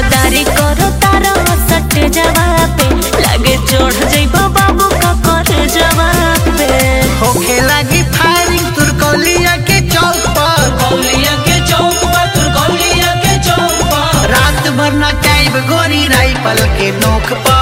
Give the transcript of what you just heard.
रंगदारी करो तारा सट जवाब पे लगे चढ़ जइबो बाबू का कर जवाब पे होखे लगी फायरिंग तुरकौलिया के चौक पर कौलिया के चौक पर तुर कौलिया के चौक पर रात भर न चाइब गोरी राइफल के नोक पर